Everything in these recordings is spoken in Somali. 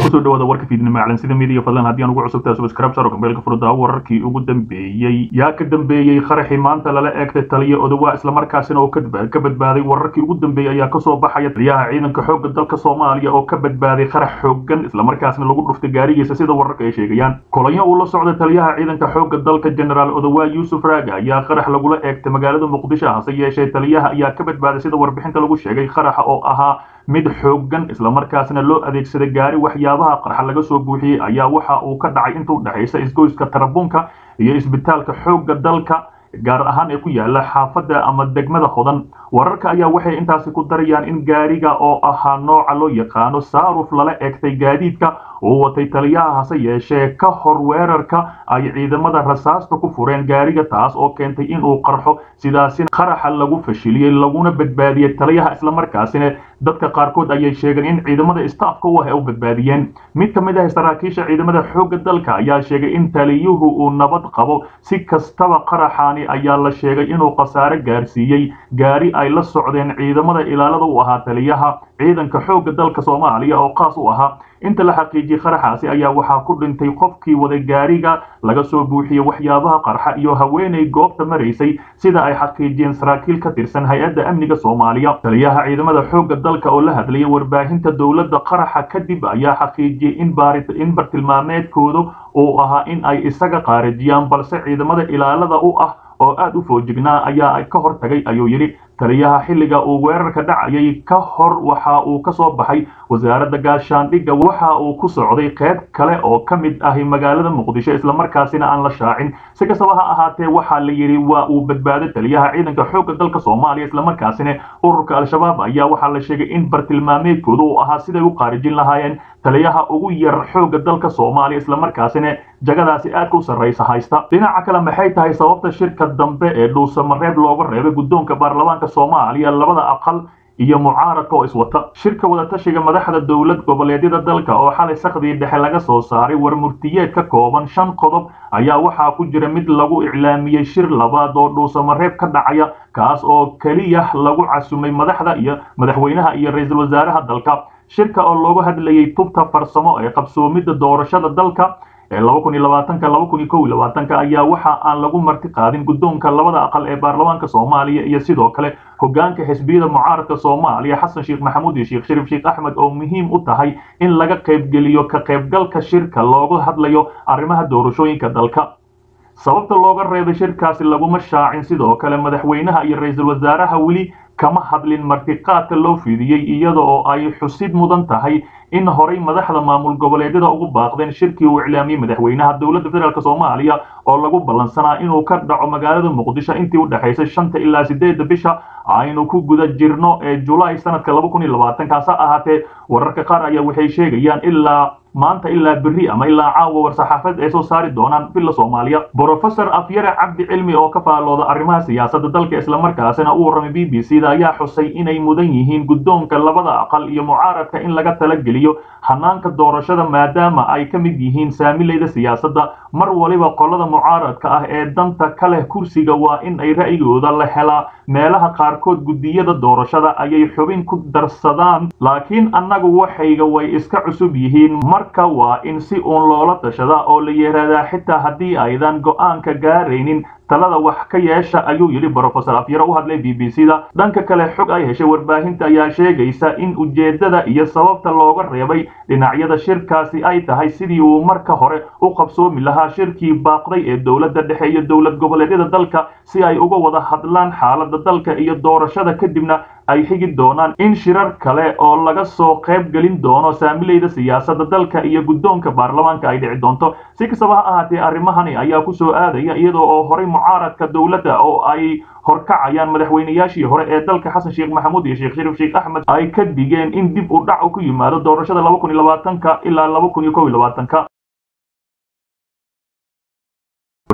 kusoo dhawaada warka fiidnimo calansida midiya fadlan haddii aan ugu cusubtahay subscribe saro kambeelka furdaa wararkii ugu dambeeyey yaa ka dambeeyey qaraxii maanta lala eegtay taliya odawaa islamarkaasina oo ka badbaaday wararkii ugu dambeeyey ayaa kasoo baxaya taliyaha ciidanka xoogga dalka soomaaliya oo ka badbaaday qarax xoogan islamarkaasina lagu dhuftay gaarigiisa sida wararka ay sheegayaan kulanyo uu la socda taliyaha ciidanka xoogga dalka generaal odawaa yuusuf raaga ayaa qarax lagula eegtay magaalada muqdisho hase yeeshee taliyaha ayaa ka badbaaday sida warbixinta lagu sheegay qaraxa oo ahaa mid xoogan islamarkaasna loo adeegsaday gaari waxyaabaha qarxa laga soo buuxiyey ayaa waxa uu ka dhacay intuu dhexaysa isgoyska tarabuunka iyo isbitaalka xoogga dalka gaar ahaan ee ku yaala xaafadda ama degmada hodan wararka ayaa waxay intaasi ku darayaan in gaariga oo ahaa nooca loo yaqaano saaruf lala eegtay gaadiidka uu watay taliyaha hase yeeshee ka hor weerarka ay ciidamada rasaasta ku fureen gaariga taas oo keentay inuu qarxo sidaasina qaraxa lagu fashiliyey laguna badbaadiyey taliyaha islamarkaasina dadka qaarkood ayay sheegeen in ciidamada staafka u ah ay u badbaadiyeen mid ka mid ah saraakiisha ciidamada xoogga dalka ayaa sheegay in taliyuhu uu nabad qabo si kastaba qaraxaani ayaa la sheegay inuu khasaare gaarsiiyey gaari ay la socdeen ciidamada ilaalada u ahaa taliyaha ciidanka xoogga dalka soomaaliya oo qaas u ahaa inta la xaqiijiyey qaraxaasi ayaa waxaa ku dhintay qofkii waday gaariga laga soo buuxiyey waxyaabaha qarxa iyo haweenay goobta maraysay sida ay xaqiijiyeen saraakiil ka tirsan hay-adda amniga soomaaliya taliyaha ciidamada xoogga dalka oo la hadlayay warbaahinta dowladda qaraxa kadib ayaa xaqiijiyey in bartilmaameedkooda uu ahaa in ay isaga qaarijiyaan balse ciidamada ilaalada u ah oo aada u foojignaa ayaa ka hor tagay ayuu yidhi taliyaha xilliga uu weerarka dhacayay ka hor waxa uu ka soo baxay wasaaradda gaashaandhigga waxa uu ku socday qayb kale oo ka mid ahi magaalada muqdisho islamarkaasina aan la shaacin si kastaba ha ahaatee waxaa la yidhi waa uu badbaaday taliyaha ciidanka xoogga dalka soomaaliya islamarkaasina ururka al-shabaab ayaa waxaa la sheegay in bartilmaameedkooda uu ahaa siday u qaarijin lahaayeen taliyaha ugu yar xoogga dalka soomaaliya islamarkaasina jagadaasi aadka u sarraysa haysta dhinaca kale maxay tahay sababta shirka dambe ee dhuusamareeb looga reebay guddoonka baarlamaanka soomaaliya labada aqal iyo mucaaradka oo iswata shirka wadatashiga madaxda dowlad goboleedyada dalka oo xalay sakdii dhexe laga soo saaray war murtiyeed ka kooban shan qodob ayaa waxaa ku jira mid lagu iclaamiyey shir labaad oo dhuusamareeb ka dhacaya kaas oo keliya lagu casumay madaxda iyo madaxweynaha iyo ra-iisul wasaaraha dalka shirka oo loogu hadlayay tubta farsamo ee qabsoomidda doorashada dalka ee laba kun iyo labaatanka laba kun iyo kow iyo labaatanka ayaa waxa aan lagu marti qaadin guddoonka labada aqal ee baarlamaanka soomaaliya iyo sidoo kale hoggaanka xisbiyada mucaaradka soomaaliya xasan sheekh maxamuud iyo sheekh shariif sheekh axmed oo muhiim u tahay in laga qaybgeliyo ka qaybgalka shirka looga hadlayo arrimaha doorashooyinka dalka sababta looga reebay shirkaasi laguma shaacin sidoo kale madaxweynaha iyo ra-iisul wasaaraha weli kama hadlin martiqaadka loo fidiyey iyada oo ay xusid mudan tahay in horay madaxda maamul goboleedyada ugu baaqdeen shirkii uu iclaamiyey madaxweynaha dowladda federaalk soomaaliya oo lagu ballansanaa inuu ka dhaco magaalada muqdisho intii u dhexaysay shanta ilaa sideedda bisha aynu ku guda jirno ee julaay sanadka laba kun iyo labaatanka hase ahaatee wararka qaar ayaa waxay sheegayaan ilaa maanta ilaa berri ama ilaa caawa war-saxaafad ay soo saari doonaan villa soomaaliya brofesor afyare cabdi cilmi oo ka faalooda arrimaha siyaasadda dalka islamarkaasina u warramay b b c da ayaa xusay inay mudan yihiin guddoonka labada aqal iyo mucaaradka in laga talageliyo hanaanka doorashada maadaama ay ka mid yihiin saamilayda siyaasadda mar waliba qolada mucaaradka ah ee danta ka leh kursiga waa in ay ra'yigooda la helaa meelaha qaarkood guddiyada doorashada ayay xubin ku darsadaan laakiin annagu waxayga way iska cusub yihiin marka waa in si uun loola tashadaa oo la yihahdaa xitaa haddii aydan go'aanka gaaraynin talada wax ka yeesha ayuu yidhi brofesor afyare u hadlay b b c da dhanka kale xog ay heshay warbaahinta ayaa sheegaysa in ujeeddada iyo sababta looga reebay dhinacyada shirkaasi ay tahay sidii uu marka hore u qabsoomi lahaa shirkii baaqday ee dowladda dhexe iyo dowlad goboleedyada dalka si ay uga wada hadlaan xaaladda dalka iyo doorashada kadibna ay xigi doonaan in shirar kale oo laga soo qayb gelin doono saamilayda siyaasadda dalka iyo guddoonka baarlamaanka ay dhici doonto si kastaba ha ahaatee arrimahani ayaa ku soo aadaya iyadoo oo horay mucaaradka dowladda oo ay horkacayaan madaxweynayaashii hore ee dalka xasan sheekh maxamuud iyo sheekh shariif sheekh axmed ay ka digeen in dib u dhac ku yimaado doorashada laba kun iyo labaatanka ilaa laba kun iyo kow iyo labaatanka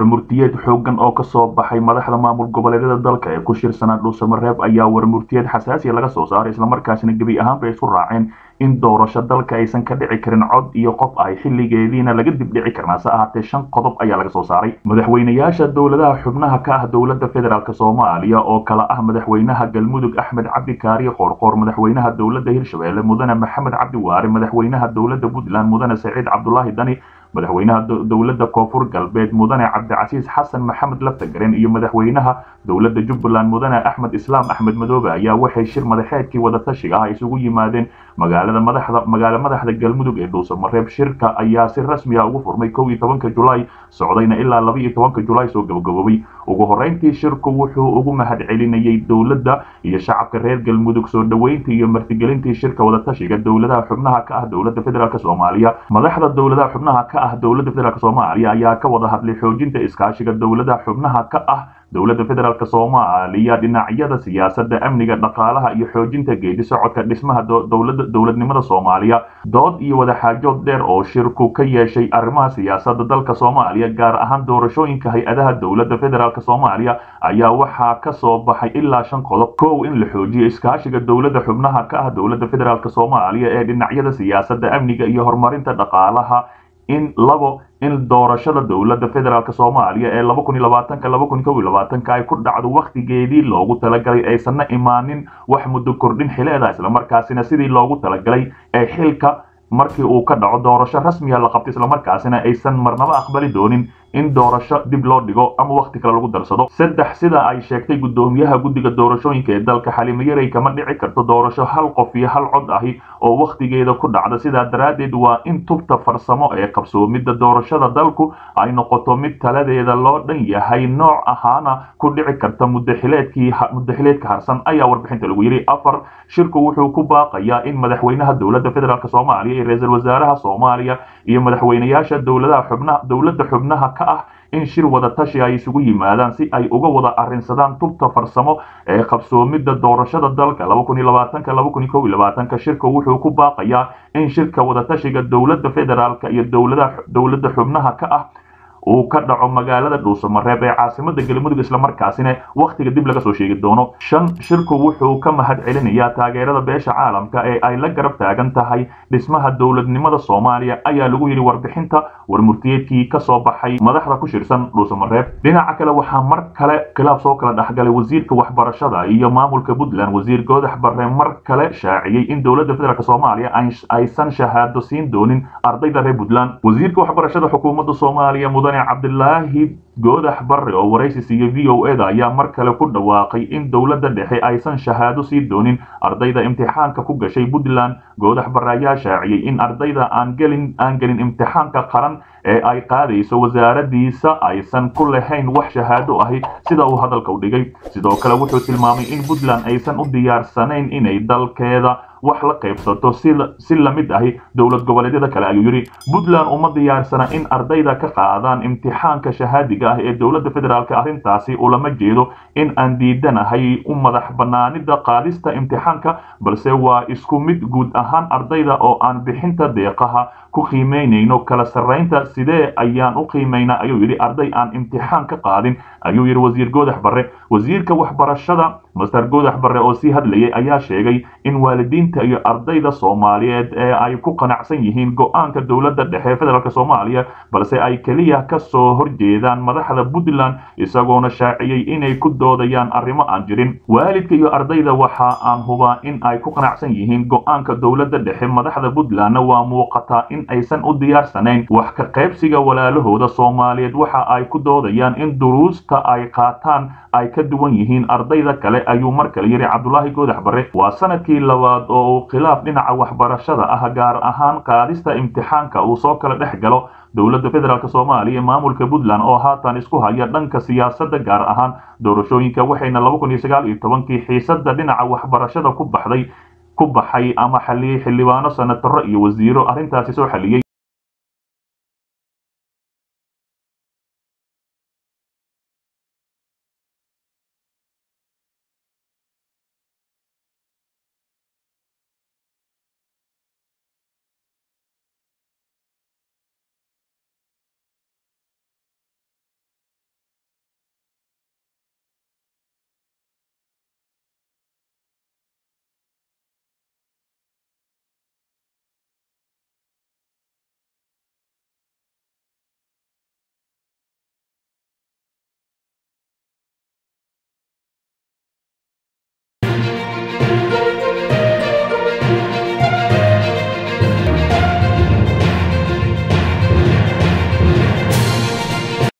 warmurtiyeed xoogan oo kasoo baxay madaxda maamul goboleedyada dalka ee ku shirsanaa dhuusamareeb ayaa warmurtiyeed xasaasiya laga soo saaray islamarkaasina gebi ahaanba isku raaceen in doorasho dalka aysan ka dhici karin cod iyo qof ay xilligeediina laga dibdhici karnaa se ahaatee shan qodob ayaa laga soo saaray madaxweynayaasha dowladaha xubnaha ka ah dowladda federaalk soomaaliya oo kala ah madaxweynaha galmudug axmed cabdi kaariye qoorqoor madaxweynaha dowladda hirshabelle mudane maxamed cabdi waare madaxweynaha dowladda puntland mudane saciid cabdulaahi dani madaxweynaha dowladda koonfur galbeed mudane cabdicasiis xasan maxamed laftagaren iyo madaxweynaha dowladda jubbaland mudane axmed islaam axmed madoobe ayaa waxay shir madaxeedkii wadatashiga ah isugu yimaadeen magaalada madaxda magaalo madaxda galmudug ee dhuusamareeb shirka ayaa si rasmi ah ugu furmay kow iyo tobanka julaay socdayna ilaa laba iyo tobanka julaay soo gabagaboobay ugu horreyntii shirku wuxuu ugu mahad celinayay dowladda iyo shacabka reer galmudug soo dhoweyntii iyo martigelintii shirka wadatashiga dowladaha xubnaha ka ah dowladda federaalk soomaaliya madaxda dowladaha xubnaha ka ah dowladda federaalk soomaaliya ayaa ka wada hadlay xoojinta iskaashiga dowladaha xubnaha ka ah dowladda federaalk soomaaliya dhinacyada siyaasadda amniga dhaqaalaha iyo xoojinta geedi socodka dhismaha dowlada dowladnimada soomaaliya dood iyo wadaxaajood dheer oo shirku ka yeeshay arrimaha siyaasadda dalka soomaaliya gaar ahaan doorashooyinka hay-adaha dowladda federaalk soomaaliya ayaa waxaa ka soo baxay ilaa shan qodob kow in la xoojiyo iskaashiga dowladda xubnaha ka ah dowladda federaalk soomaaliya ee dhinacyada siyaasadda amniga iyo horumarinta dhaqaalaha in labo in doorashada dowladda federaalk soomaaliya ee laba kun iyo labaatanka laba kun kow iyo labaatanka ay ku dhacdo wakhtigeedii loogu talagalay aysanna imaanin wax muddo kordhin xileeda islamarkaasina sidii loogu talagalay ee xilka markii uu ka dhaco doorasho rasmiya la qabto islamarkaasina aysan marnaba aqbali doonin in doorasho dib loo dhigo ama wakhti kale lagu darsado saddex sida ay sheegtay guddoomiyaha guddiga doorashooyinka ee dalka xalimo yarey kama dhici karto doorasho hal qof iyo hal cod ahi oo wakhtigeeda ku dhacda sidaa daraaddeed waa in tubta farsamo ee qabsoomidda doorashada dalku ay noqoto mid taladeeda loo dhan yahay nooc ahaana ku dhici karta mudaxileedkii mudaxileedka harsan ayaa warbixinta lagu yidhi afar shirku wuxuu ku baaqayaa in madaxweynaha dowladda federaalk soomaaliya iyo ra-iisul wasaaraha soomaaliya iyo madaxweynayaasha dowladaha xubnaha dowladda xubnaha ka ah in shir wada tashi ay isugu yimaadaan si ay uga wada arrinsadaan tubta farsamo ee qabsoomidda doorashada dalka laba kun iyo labaatanka laba kun iyo kow iyo labaatanka shirka wuxuu ku baaqayaa in shirka wadatashiga dowladda federaalka iyo dowladaha dowladda xubnaha ka ah uu ka dhaco magaalada dhuusamareeb ee caasimada galmudug islamarkaasina wakhtiga dib laga soo sheegi doono shan shirku wuxuu ka mahad celinayaa taageerada beesha caalamka ee ay la garab taagan tahay dhismaha dowladnimada soomaaliya ayaa lagu yidhi warbixinta warmurtiyeedkii ka soo baxay madaxda ku shirsan dhuusamareeb dhinaca kale waxaa mar kale khilaaf soo kala dhexgalay wasiirka waxbarashada iyo maamulka puntland wasiir goodax barre mar kale shaaciyey in dowladda federaalk soomaaliya aysan shahaado siin doonin ardayda reer puntland wasiirka waxbarashada xukuumadda soomaaliya mudane cabdilaahi goodax barre oo waraysi siiya v o eda ayaa mar kale ku dhawaaqay in dowladda dhexe aysan shahaado sii doonin ardayda imtixaanka ku gashay puntland goodax barre ayaa shaaciyey in ardayda aan gelin aan gelin imtixaanka qaran ee ay qaadayso wasaaradiisa aysan ku lahayn wax shahaado ahi sida uu hadalka u dhigay sidoo kale wuxuu tilmaamay in puntland aysan u diyaarsanayn inay dalkeeda wax la qaybsato si lamid ahi dowlad goboleedyada kale ayuu yidhi puntland uma diyaarsana in ardayda ka qaadaan imtixaanka shahaadiga ah ee dowladda federaalk arrintaasi ulama jeedo in aan diidanahay u madax banaanida qaadista imtixaanka balse waa isku mid guud ahaan ardayda oo aan bixinta deeqaha ku qiimeynayno kala sarraynta sidee ayaan u qiimaynaa ayuu yidhi arday aan imtixaan ka qaadin ayuu yidhi wasiir goodax barre wasiirka waxbarashada master goodax barre oo sii hadlayay ayaa sheegay in waalidiinta iyo ardayda soomaaliyeed ee ay ku qanacsan yihiin go-aanka dowladda dhexe federaalk soomaaliya balse ay keliya ka soo horjeedaan madaxda puntland isagoona shaaciyey inay ku doodayaan arrimo aan jirin waalidka iyo ardayda waxa aan hubaa in ay ku qanacsan yihiin go-aanka dowladda dhexe madaxda puntlandna waa muuqataa in aysan u diyaarsanayn wax ka qaybsiga walaalahooda soomaaliyeed waxa ay ku doodayaan in duruusta ay qaataan ay ka duwan yihiin ardayda kale ayuu mar kale yidhi cabdulaahi goodax barre waa sanadkii labaad oo uu khilaaf dhinaca waxbarashada ah gaar ahaan qaadista imtixaanka uu soo kala dhex galo dowladda federaalk soomaaliya maamulka puntland oo haatan isku haya dhanka siyaasadda gaar ahaan doorashooyinka waxayna laba kun iyo sagaal iyo tobankii xiisadda dhinaca waxbarashada ku baxday ku baxay ama xaliyey xildhibaano senataro iyo wasiiro arrintaasi soo xaliyey